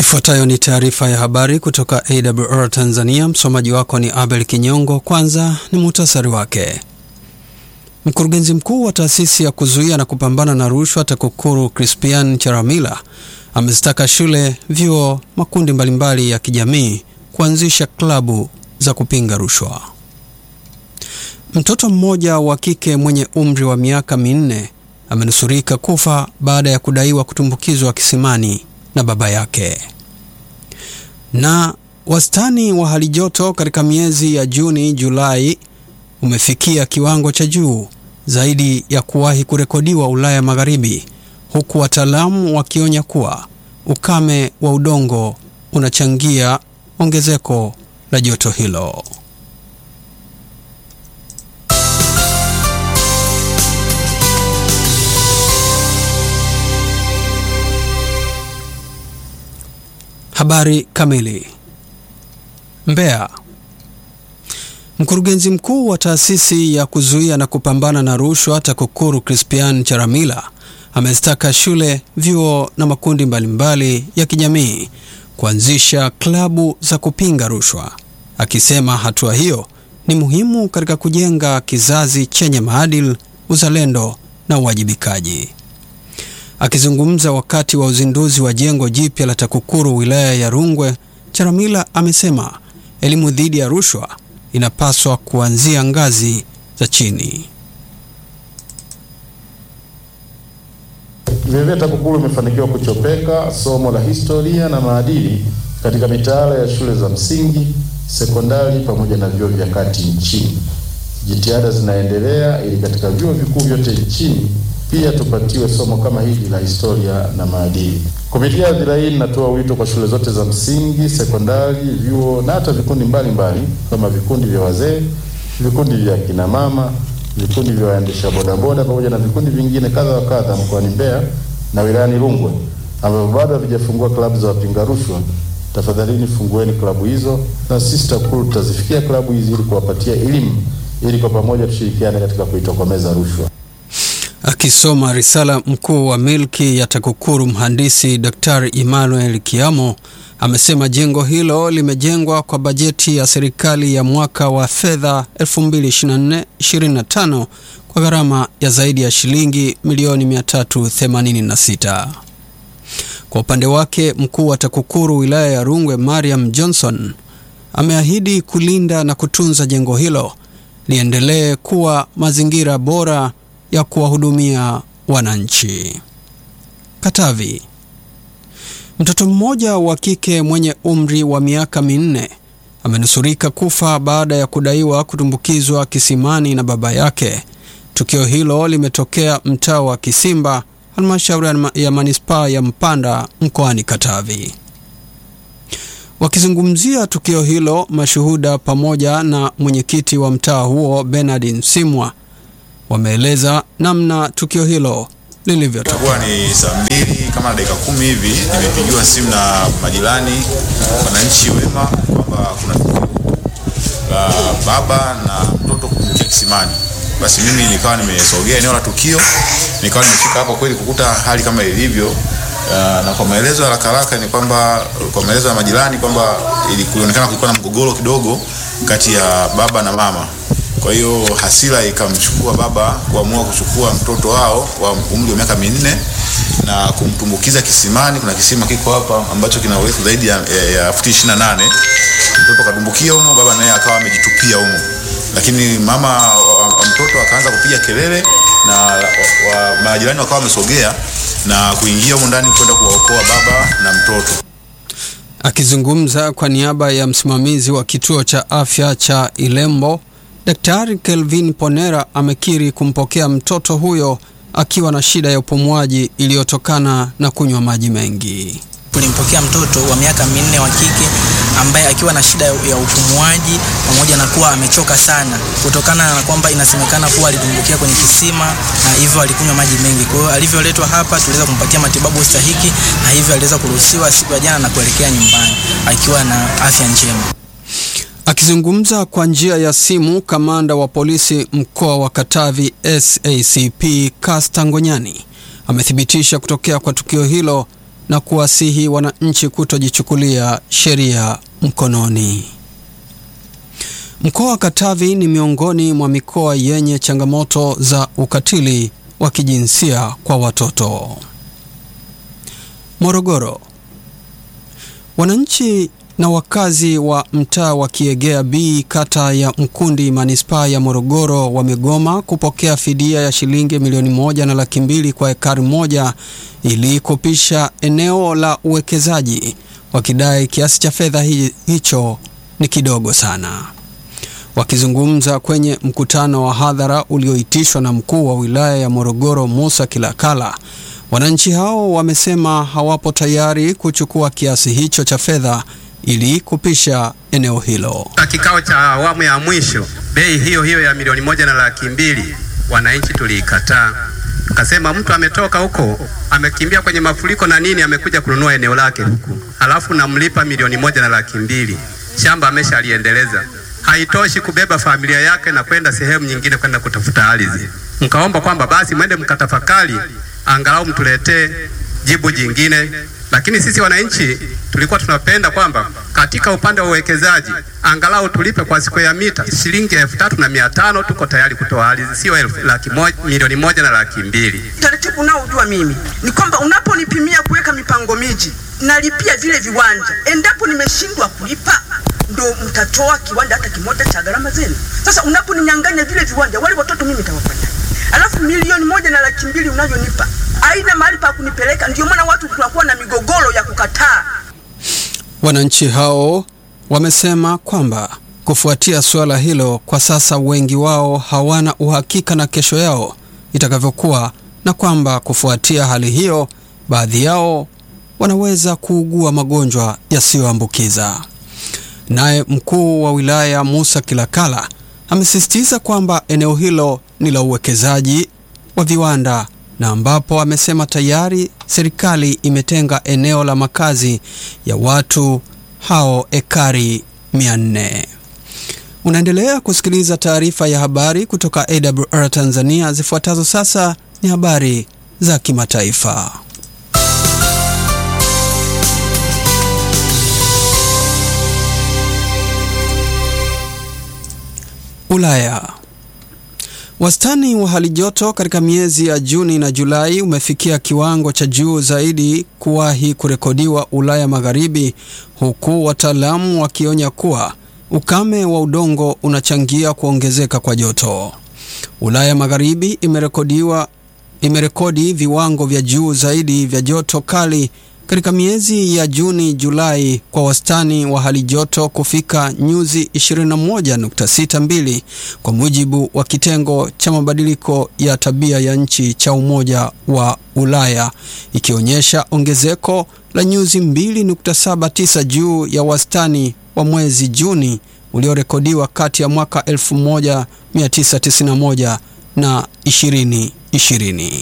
Ifuatayo ni taarifa ya habari kutoka AWR Tanzania. Msomaji wako ni Abel Kinyongo. Kwanza ni muhtasari wake. Mkurugenzi mkuu wa taasisi ya kuzuia na kupambana na rushwa TAKUKURU Crispian Charamila amezitaka shule, vyuo, makundi mbalimbali ya kijamii kuanzisha klabu za kupinga rushwa. Mtoto mmoja wa kike mwenye umri wa miaka minne amenusurika kufa baada ya kudaiwa kutumbukizwa kisimani na baba yake. Na wastani wa hali joto katika miezi ya Juni, Julai umefikia kiwango cha juu zaidi ya kuwahi kurekodiwa Ulaya Magharibi, huku wataalamu wakionya kuwa ukame wa udongo unachangia ongezeko la joto hilo. Habari kamili. Mbeya. Mkurugenzi mkuu wa taasisi ya kuzuia na kupambana na rushwa TAKUKURU Crispian Charamila amezitaka shule, vyuo na makundi mbalimbali ya kijamii kuanzisha klabu za kupinga rushwa, akisema hatua hiyo ni muhimu katika kujenga kizazi chenye maadili, uzalendo na uwajibikaji. Akizungumza wakati wa uzinduzi wa jengo jipya la TAKUKURU wilaya ya Rungwe, Charamila amesema elimu dhidi ya rushwa inapaswa kuanzia ngazi za chini. Vilevile TAKUKURU imefanikiwa kuchopeka somo la historia na maadili katika mitaala ya shule za msingi, sekondari pamoja na vyuo vya kati nchini. Jitihada zinaendelea ili katika vyuo vikuu vyote nchini pia tupatiwe somo kama hili la historia na maadili. Kupitia hadhira hii, ninatoa wito kwa shule zote za msingi, sekondari, vyuo na hata vikundi mbalimbali kama vikundi vya wazee, vikundi vya kina mama, vikundi vya waendesha bodaboda pamoja na vikundi vingine kadha wa kadha mkoani Mbeya na wilayani Rungwe ambavyo bado havijafungua klabu za wapinga rushwa. Tafadhalini fungueni klabu hizo, na sisi TAKUKURU tutazifikia klabu hizi ili kuwapatia elimu, ili kwa pamoja tushirikiane katika kuitokomeza rushwa. Akisoma risala, mkuu wa milki ya TAKUKURU mhandisi Daktari Emmanuel Kiamo amesema jengo hilo limejengwa kwa bajeti ya serikali ya mwaka wa fedha 2024/25 kwa gharama ya zaidi ya shilingi milioni 386. Kwa upande wake, mkuu wa TAKUKURU wilaya ya Rungwe Mariam Johnson ameahidi kulinda na kutunza jengo hilo liendelee kuwa mazingira bora ya kuwahudumia wananchi. Katavi. Mtoto mmoja wa kike mwenye umri wa miaka minne amenusurika kufa baada ya kudaiwa kutumbukizwa kisimani na baba yake. Tukio hilo limetokea mtaa wa Kisimba, halmashauri ya manispaa ya Mpanda mkoani Katavi. Wakizungumzia tukio hilo, mashuhuda pamoja na mwenyekiti wa mtaa huo Bernard Msimwa wameeleza namna tukio hilo lilivyotokea. Ni saa mbili kama na dakika kumi hivi, nimepigiwa simu na majirani, wananchi wema kwamba kuna tukio la baba na mtoto kutumbukia kisimani. Basi mimi nikawa nimesogea eneo la tukio, nikawa nimefika hapo kweli kukuta hali kama ilivyo. Uh, na kwa maelezo ya haraka haraka ni kwamba kwa maelezo ya majirani kwamba ilionekana kulikuwa na mgogoro kidogo kati ya baba na mama kwa hiyo hasira ikamchukua baba kuamua kuchukua mtoto wao wa umri wa miaka minne na kumtumbukiza kisimani. Kuna kisima kiko hapa ambacho kina urefu zaidi ya, ya, ya futi ishirini na nane. Mtoto kadumbukia humo, baba naye akawa amejitupia humo, lakini mama wa, wa mtoto akaanza kupiga kelele na majirani wakawa wamesogea na kuingia humo ndani kwenda kuwaokoa baba na mtoto. Akizungumza kwa niaba ya msimamizi wa kituo cha afya cha Ilembo Daktari Kelvin Ponera amekiri kumpokea mtoto huyo akiwa na shida ya upumuaji iliyotokana na kunywa maji mengi. Tulimpokea mtoto wa miaka minne wa kike ambaye akiwa na shida ya upumuaji pamoja na kuwa amechoka sana kutokana na kwamba inasemekana kuwa alitumbukia kwenye kisima na hivyo alikunywa maji mengi. Kwa hiyo alivyoletwa hapa tuliweza kumpatia matibabu stahiki na hivyo aliweza kuruhusiwa siku ya jana na kuelekea nyumbani akiwa na afya njema. Akizungumza kwa njia ya simu, kamanda wa polisi mkoa wa Katavi SACP Kasta Ngonyani amethibitisha kutokea kwa tukio hilo na kuwasihi wananchi kutojichukulia sheria mkononi. Mkoa wa Katavi ni miongoni mwa mikoa yenye changamoto za ukatili wa kijinsia kwa watoto. Morogoro. Wananchi na wakazi wa mtaa wa Kiegea B kata ya Mkundi manispaa ya Morogoro wamegoma kupokea fidia ya shilingi milioni moja na laki mbili kwa ekari moja ili kupisha eneo la uwekezaji wakidai kiasi cha fedha hi, hicho ni kidogo sana. Wakizungumza kwenye mkutano wa hadhara ulioitishwa na mkuu wa wilaya ya Morogoro Musa Kilakala, wananchi hao wamesema hawapo tayari kuchukua kiasi hicho cha fedha ili kupisha eneo hilo. Kikao cha awamu ya mwisho, bei hiyo hiyo ya milioni moja na laki mbili wananchi tuliikataa, tukasema mtu ametoka huko amekimbia kwenye mafuriko na nini, amekuja kununua eneo lake huku, halafu namlipa milioni moja na laki mbili shamba ameshaliendeleza haitoshi kubeba familia yake na kwenda sehemu nyingine kwenda kutafuta ardhi. Mkaomba kwamba basi mwende mkatafakari, angalau mtuletee jibu jingine. Lakini sisi wananchi tulikuwa tunapenda kwamba katika upande wa uwekezaji angalau tulipe kwa square mita shilingi elfu tatu na mia tano tuko tayari kutoa ardhi, sio elfu laki moja, milioni moja na laki mbili. Taratibu unaojua mimi ni kwamba unaponipimia kuweka mipango miji, nalipia vile viwanja. Endapo nimeshindwa kulipa ndo mtatoa kiwanja hata kimoja cha gharama zenu. Sasa unaponinyang'anya vile viwanja, wale watoto mimi nitawafanya, alafu milioni moja na laki mbili unavyonipa aina mahali pa kunipeleka. Ndio maana watu tunakuwa na migogoro ya kukataa. Wananchi hao wamesema kwamba kufuatia suala hilo, kwa sasa wengi wao hawana uhakika na kesho yao itakavyokuwa, na kwamba kufuatia hali hiyo, baadhi yao wanaweza kuugua magonjwa yasiyoambukiza. Naye mkuu wa wilaya Musa Kilakala amesisitiza kwamba eneo hilo ni la uwekezaji wa viwanda na ambapo amesema tayari serikali imetenga eneo la makazi ya watu hao ekari 400. Unaendelea kusikiliza taarifa ya habari kutoka AWR Tanzania. Zifuatazo sasa ni habari za kimataifa. Ulaya. Wastani wa hali joto katika miezi ya Juni na Julai umefikia kiwango cha juu zaidi kuwahi kurekodiwa Ulaya Magharibi, huku wataalamu wakionya kuwa ukame wa udongo unachangia kuongezeka kwa joto. Ulaya Magharibi imerekodiwa imerekodi viwango vya juu zaidi vya joto kali katika miezi ya Juni Julai kwa wastani wa hali joto kufika nyuzi 21.62 kwa mujibu wa kitengo cha mabadiliko ya tabia ya nchi cha Umoja wa Ulaya, ikionyesha ongezeko la nyuzi 2.79 juu ya wastani wa mwezi Juni uliorekodiwa kati ya mwaka 1991 na 2020.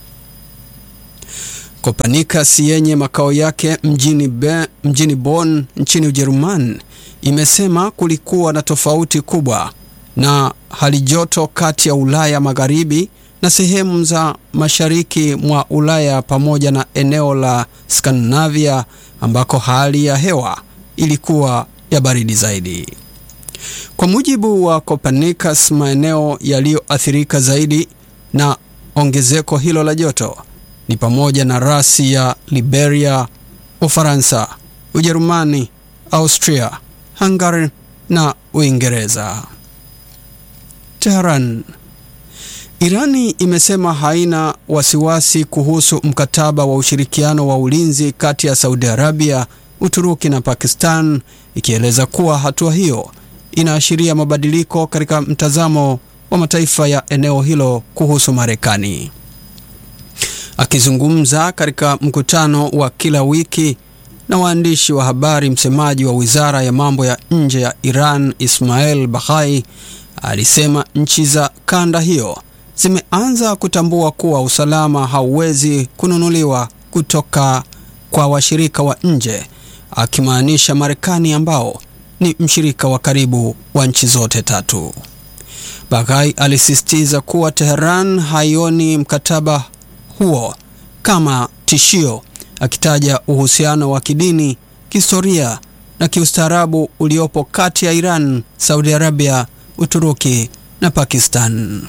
Copernicus yenye makao yake mjini, Be, mjini Bonn nchini Ujerumani imesema kulikuwa na tofauti kubwa na hali joto kati ya Ulaya Magharibi na sehemu za mashariki mwa Ulaya pamoja na eneo la Skandinavia ambako hali ya hewa ilikuwa ya baridi zaidi. Kwa mujibu wa Copernicus, maeneo yaliyoathirika zaidi na ongezeko hilo la joto ni pamoja na rasi ya Liberia, Ufaransa, Ujerumani, Austria, Hungary na Uingereza. Tehran. Irani imesema haina wasiwasi kuhusu mkataba wa ushirikiano wa ulinzi kati ya Saudi Arabia, Uturuki na Pakistan, ikieleza kuwa hatua hiyo inaashiria mabadiliko katika mtazamo wa mataifa ya eneo hilo kuhusu Marekani. Akizungumza katika mkutano wa kila wiki na waandishi wa habari, msemaji wa wizara ya mambo ya nje ya Iran Ismail Baghai alisema nchi za kanda hiyo zimeanza kutambua kuwa usalama hauwezi kununuliwa kutoka kwa washirika wa nje, akimaanisha Marekani ambao ni mshirika wa karibu wa nchi zote tatu. Baghai alisisitiza kuwa Teheran haioni mkataba huo kama tishio akitaja uhusiano wa kidini, kihistoria na kiustaarabu uliopo kati ya Iran, Saudi Arabia, Uturuki na Pakistan.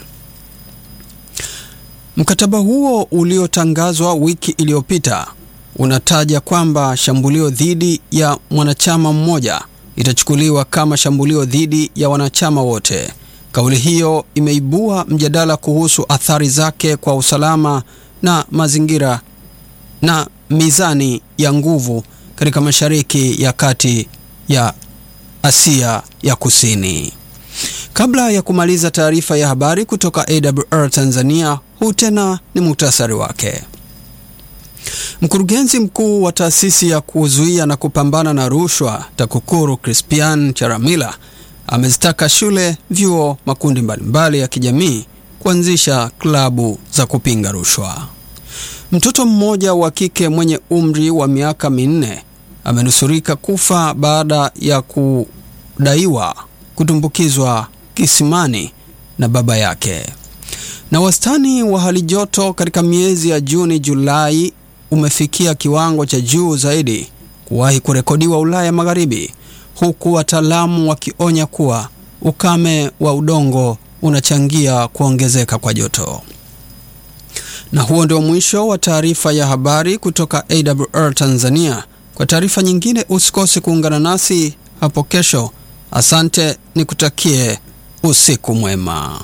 Mkataba huo uliotangazwa wiki iliyopita unataja kwamba shambulio dhidi ya mwanachama mmoja itachukuliwa kama shambulio dhidi ya wanachama wote. Kauli hiyo imeibua mjadala kuhusu athari zake kwa usalama na mazingira na mizani ya nguvu katika Mashariki ya Kati ya Asia ya Kusini. Kabla ya kumaliza taarifa ya habari kutoka AWR Tanzania, huu tena ni muhtasari wake. Mkurugenzi mkuu wa taasisi ya kuzuia na kupambana na rushwa TAKUKURU Crispian Charamila amezitaka shule, vyuo, makundi mbalimbali ya kijamii kuanzisha klabu za kupinga rushwa. Mtoto mmoja wa kike mwenye umri wa miaka minne amenusurika kufa baada ya kudaiwa kutumbukizwa kisimani na baba yake. Na wastani wa hali joto katika miezi ya Juni Julai umefikia kiwango cha juu zaidi kuwahi kurekodiwa Ulaya Magharibi, huku wataalamu wakionya kuwa ukame wa udongo unachangia kuongezeka kwa joto. Na huo ndio mwisho wa taarifa ya habari kutoka AWR Tanzania. Kwa taarifa nyingine usikose kuungana nasi hapo kesho. Asante, nikutakie usiku mwema.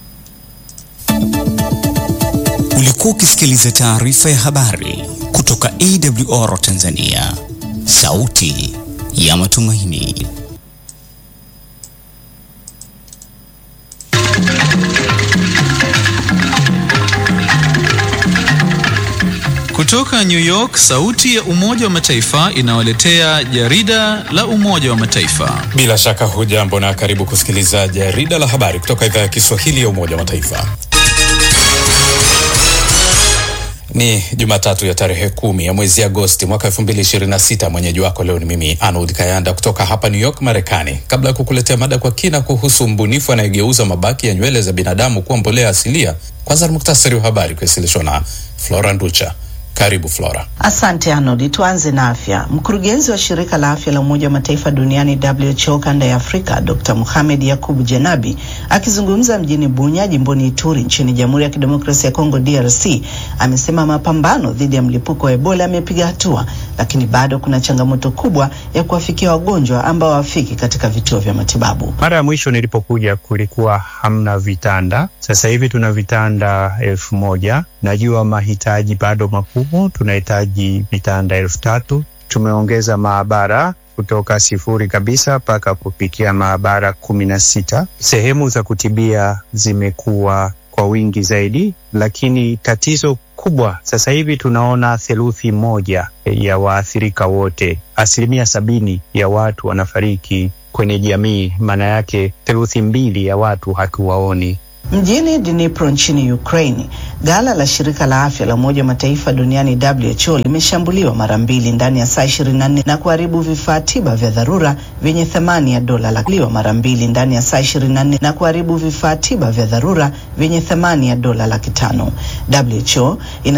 Ulikuwa ukisikiliza taarifa ya habari kutoka AWR Tanzania, sauti ya matumaini. Kutoka New York, sauti ya Umoja wa Mataifa inawaletea jarida la Umoja wa Mataifa. Bila shaka hujambo na karibu kusikiliza jarida la habari kutoka idhaa ya Kiswahili ya Umoja wa Mataifa. Ni Jumatatu ya tarehe kumi ya mwezi Agosti mwaka elfu mbili ishirini na sita. Mwenyeji wako leo ni mimi Arnold Kayanda kutoka hapa New York, Marekani. Kabla ya kukuletea mada kwa kina kuhusu mbunifu anayegeuza mabaki ya nywele za binadamu kuwa mbolea asilia, kwanza ni muktasari wa habari kuwasilishwa na Flora Nducha. Karibu Flora. Asante Arnold. Tuanze na afya. Mkurugenzi wa shirika la afya la Umoja wa Mataifa duniani WHO kanda ya Afrika, Dr. Mohamed Yakubu Janabi akizungumza mjini Bunya, jimboni Ituri, nchini Jamhuri ya Kidemokrasia ya Kongo DRC, amesema mapambano dhidi ya mlipuko wa Ebola yamepiga hatua, lakini bado kuna changamoto kubwa ya kuwafikia wagonjwa ambao hawafiki katika vituo vya matibabu. Mara ya mwisho nilipokuja kulikuwa hamna vitanda, sasa hivi tuna vitanda elfu moja. Najua mahitaji bado makubwa, tunahitaji vitanda elfu tatu. Tumeongeza maabara kutoka sifuri kabisa mpaka kufikia maabara kumi na sita. Sehemu za kutibia zimekuwa kwa wingi zaidi, lakini tatizo kubwa sasa hivi tunaona theluthi moja ya waathirika wote, asilimia sabini ya watu wanafariki kwenye jamii. Maana yake theluthi mbili ya watu hatuwaoni. Mjini Dnipro nchini Ukraine, ghala la shirika la afya la Umoja wa Mataifa duniani WHO limeshambuliwa mara mbili ndani ya saa 24 na kuharibu vifaa tiba vya dharura vyenye thamani ya dola laki mara mbili ndani ya saa 24 na kuharibu vifaa tiba vya dharura vyenye thamani ya dola laki tano. WHO ina